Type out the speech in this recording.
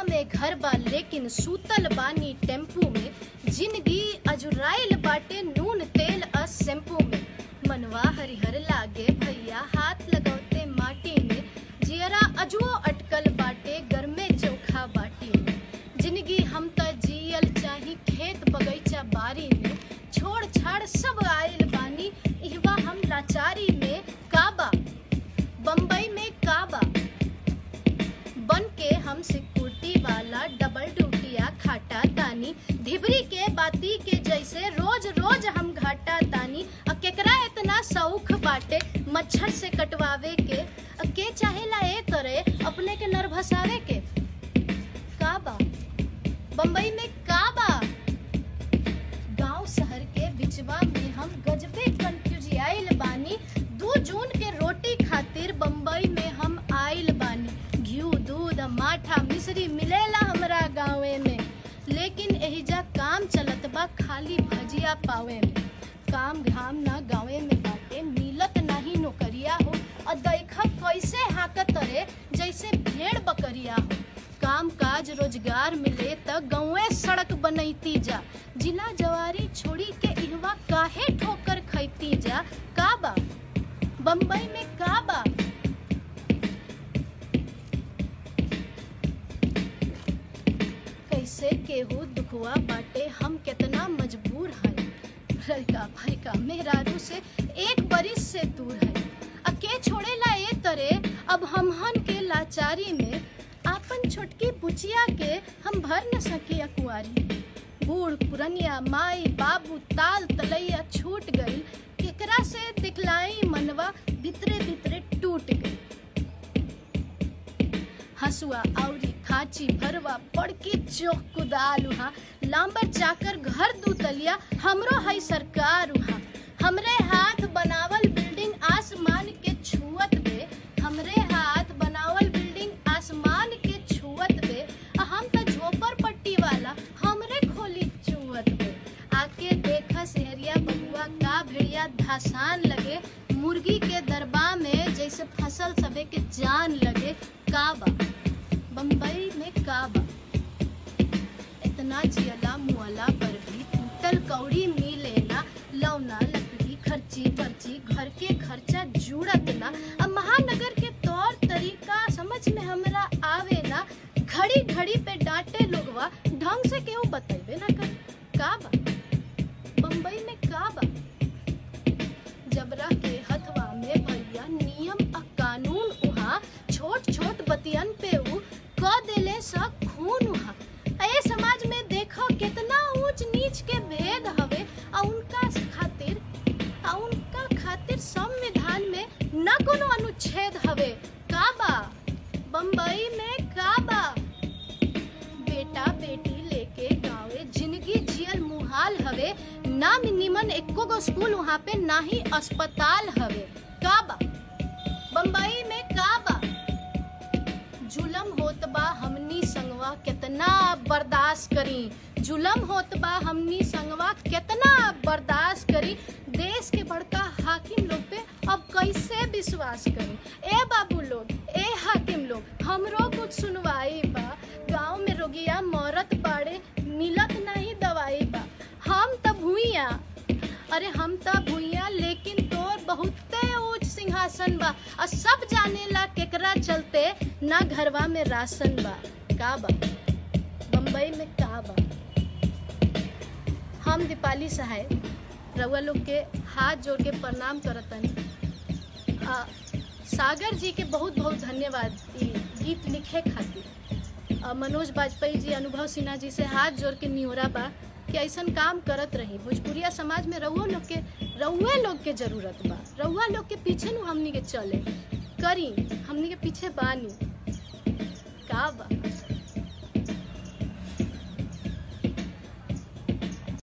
में घर बा लेकिन सूतल बानी टेम्पू में जिंदगी अजुराइल बाटे नून तेल आ शैम्पू में मनवा हरिहर लागे भैया हाथ लगौते माटी में जियरा अजुओ अटकल बाटे घर में चोखा बाटी में जिंदगी हम त जियल चाही खेत बगीचा बारी में छोड़ छाड़ सब आइल बानी इहवा हम लाचारी में काबा बम्बई में काबा बन के हम सिक्योरिटी वाला डबल ड्यूटिया खाटा तानी धिबरी के बाती के जैसे रोज रोज हम घाटा तानी अ केकरा इतना शौक बाटे मच्छर से कटवावे के अ के चाहेला ए करे अपने के नर भसावे के काबा बम्बई में काबा गांव शहर के बिचवा में हम गजबे कंफ्यूजियाइल बानी दू जून के रोटी खातिर बम्बई में हम आइल बानी घी दूध माठा मिश्री मिलेला हमरा गाँवे में लेकिन एहिजा काम चलत बा खाली भजिया पावे में काम घाम ना गाँवे में बाटे मिलत नाही नौकरिया हो और देखा कैसे हाकत रे जैसे भेड़ बकरिया हो काम काज रोजगार मिले त गाँवे सड़क बनैती जा जिला जवारी छोड़ी के इहवा काहे ठोकर खैती जा काबा बम्बई में काबा कैसे केहू दुखवा बाटे हम कितना मजबूर हैं लड़का भड़का मेहरारू से एक बरिस से दूर है अके छोड़ेला ए तरे अब हमहन के लाचारी में आपन छोटकी बुचिया के हम भर न सके अकुआरी बूढ़ पुरनिया माई बाबू ताल तलैया छूट गई केकरा से दिखलाई मनवा भितरे भितरे टूट गई हसुआ औरी खाची भरवा बड़की चोख कुदाल उहा लांबर चाकर घर दू तलिया हमरो है सरकार उहा हमरे हाथ बनावल बिल्डिंग आसमान के छुअत बे हमरे हाथ बनावल बिल्डिंग आसमान के छुअत बे आ हम त झोपड़ पट्टी वाला हमरे खोली चुअत बे आके देखा शहरिया बबुआ का भेड़िया धसान लगे मुर्गी के दरबा में जैसे फसल सबे के जान लगे काबा बम्बई में काबा इतना जियला मुअला पर भी टूटल कौड़ी मिले ना लौना लकड़ी खर्ची पर्ची घर के खर्चा जुड़त ना अब महानगर के तौर तरीका समझ में हमरा आवे ना घड़ी घड़ी पे डांटे लोगवा ढंग से केहू बतेबे ना कर काबा बम्बई में काबा जबरा के हथवा में भैया नियम आ कानून उहा छोट छोट बतियन पे उ क देले सब खून उहा ए समाज में देखो कितना ऊंच नीच के भेद हवे आ उनका खातिर आ उनका खातिर संविधान में न कोनो अनुच्छेद हवे काबा बम्बई में काबा बेटा बेटी लेके गाँवे जिंदगी जियल मुहाल हवे ना निमन एको गो स्कूल वहाँ पे ना ही अस्पताल हवे काबा बम्बई में काबा जुलम होत बा हमनी संगवा कितना बर्दाश्त करी जुलम होत बा हमनी संगवा कितना बर्दाश्त करी देश के बड़का हाकिम लोग पे अब कैसे विश्वास करी ए बाबू लोग ए हाकिम लोग हमरो कुछ सुनवाई बा गांव में रोगिया मरत बाड़े मिलत नहीं दवाई बा हम त भूइया अरे हम त भूइया लेकिन तोर बहुते ऊंच सिंहासन बा और सब जानेला केकरा चलते ना घरवा में राशन बा का बा बम्बई में का बा हम दीपाली सहाय रउआ लोग के हाथ जोड़ के प्रणाम करतनी आ, सागर जी के बहुत बहुत धन्यवाद ई गीत लिखे खातिर आ, मनोज बाजपेयी जी अनुभव सिन्हा जी से हाथ जोड़ के निहोरा बा कि ऐसन काम करत रही भोजपुरिया समाज में रउआ लोग के रउए लोग के जरूरत बा रउआ लोग के पीछे नु हमनी के चले करी हमनी के पीछे बानी का बा